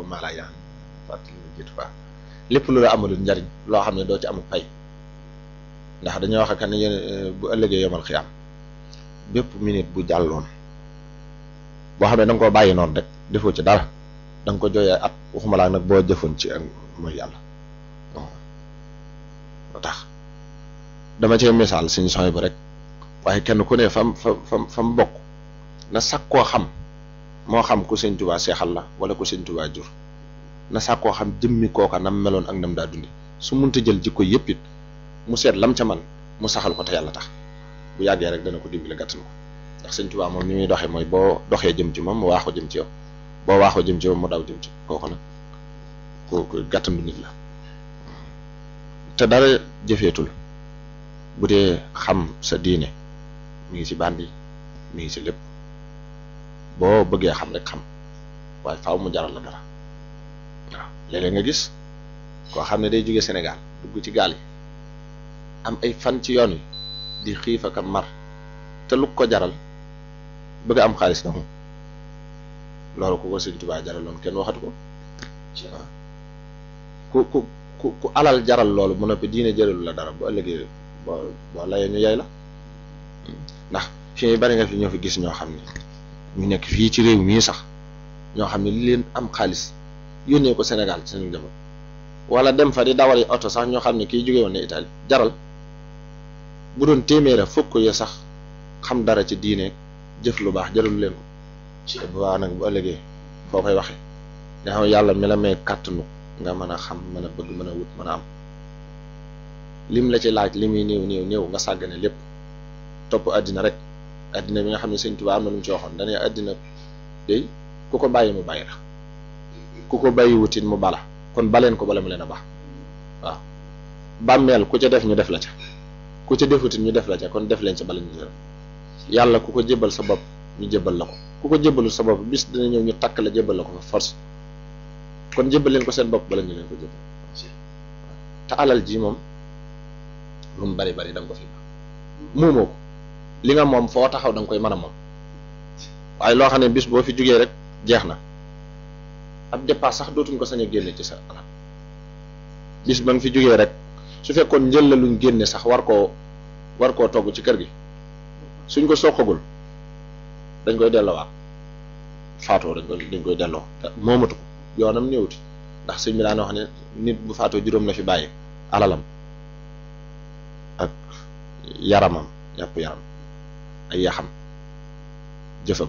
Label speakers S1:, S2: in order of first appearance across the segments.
S1: maa laa yaan fàttali lu jiitu baax lépp lu la amalul njariñ loo xam ne doo ci amul pay ndax dañoo wax ak ne yéen bu ëllëgee yomal xiyaam bépp minute bu jàlloon boo xam ne da nga koo bàyyi noonu rek defoo ci dara da nga ko jooyee at waxuma laa nag boo jëfoon ci ak mooy yàlla moo tax dama cee misaal suñu sooy bu rek waaye kenn ku ne fam fa fam fam bokk na sàkkoo xam moo xam ku sëñ Tuubaa seexal la wala ku sëñ Tuubaa jur na sàkkoo xam jëmmi kooka nam meloon ak nam daa dundi su munta jël jikko yëpp it mu seet lam ca man mu saxal ko te yàlla tax bu yàggee rek dana ko dimbali gàttan ko ndax sëñ Tuubaa moom ni muy doxee mooy boo doxee jëm ci moom mu waaxoo jëm ci yow boo waaxoo jëm ci yow mu daw jëm ci kooku nag kooku gàttandu nit la te dara jëfeetul bu dee xam sa diine mi ngi ci bandi mi ngi ci lépp boo bëggee xam rek xam waaye faaw mu jaral la dara waaw léeg-léeg nga gis koo xam ne day jóge Sénégal dugg ci gaal yi am ay fan ci yoon wi di xiif ak mar te lu ko jaral bëgg am xaalis na moom loolu ku ko Sëñ Tuubaa jaraloon kenn waxatu ko waaw ku ku ku ku alal jaral loolu mu noppi diine jëralu la dara bu ëllëgee boo boo layee ñu yay la ndax fii bari nga fi ñoo fi gis ñoo xam ne ñu nekk fii ci réew mii sax ñoo xam ne li leen am xaalis yónnee ko Sénégal ci seen njaboot wala dem fa di dawali oto sax ñoo xam ne kii jóge woon ne Italie jaral bu doon téeméera fukk ya sax xam dara ci diine jëf lu baax jëralu leen ko te bu baax nag bu ëllëgee foo koy waxee nga xam yàlla mi la may kàttanu nga mën a xam mën a bëgg mën a wut mën a am lim la ci laaj li muy néew néew néew nga sàggane lépp topp àddina rek àddina bi nga xam ne Sëñ Tuubaa am na lu mu ci waxoon dañuy àddina day ku ko bàyyi mu bàyyi la ku ko bàyyi wutit mu bala kon baleen ko bala mu leen a baax waaw bàmmeel ku ca def ñu def la ca ku ca defutit ñu def la ca kon def leen ca bala ñu def yàlla ku ko jébbal sa bopp ñu jébbal la ko ku ko jébbalu sa bopp bis dina ñëw ñu takk la jébbal la ko fa force kon jébbal leen ko seen bopp bala ñu leen ko jébbal te alal ji moom lu mu bari bari da nga ko fi muumoo ko li nga moom foo taxaw da nga koy mën a moom waaye loo xam ne bis boo fi jugee rek jeex na ab dépasse sax dootuñ ko sañ a génne ci sa alal bis ba nga fi jugee rek su fekkoon njël la luñ génne sax war koo war koo togg ci kër gi suñ ko soqagul dañ koy delloowaat faatoo dañ koy dañ koy delloo te moomatu ko yoonam néewti ndax sëñ bi daan wax ne nit bu faatoo juróom la fi bàyyi alalam ak yaramam yàpp yaram ay yaxam jëfam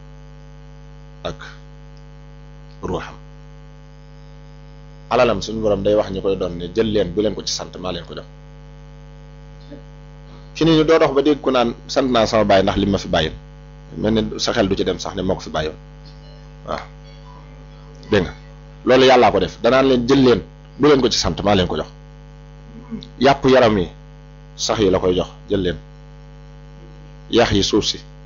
S1: ak ruuxam alalam suñu borom day wax ñu koy doon ne jël leen bu leen ko ci sant maa leen ko jox fi ni ñu doo dox ba dégg ku naan sant naa sama bàyyi ndax li ma fi bàyyil mel ne sa xel du ci dem sax ne moo ko fi bàyyoon waaw dégg nga loolu yàllaa ko def danaan leen jël leen bu leen ko ci sant maa leen ko jox yàpp yaram yi sax yi la koy jox jël leen yax yi suuf si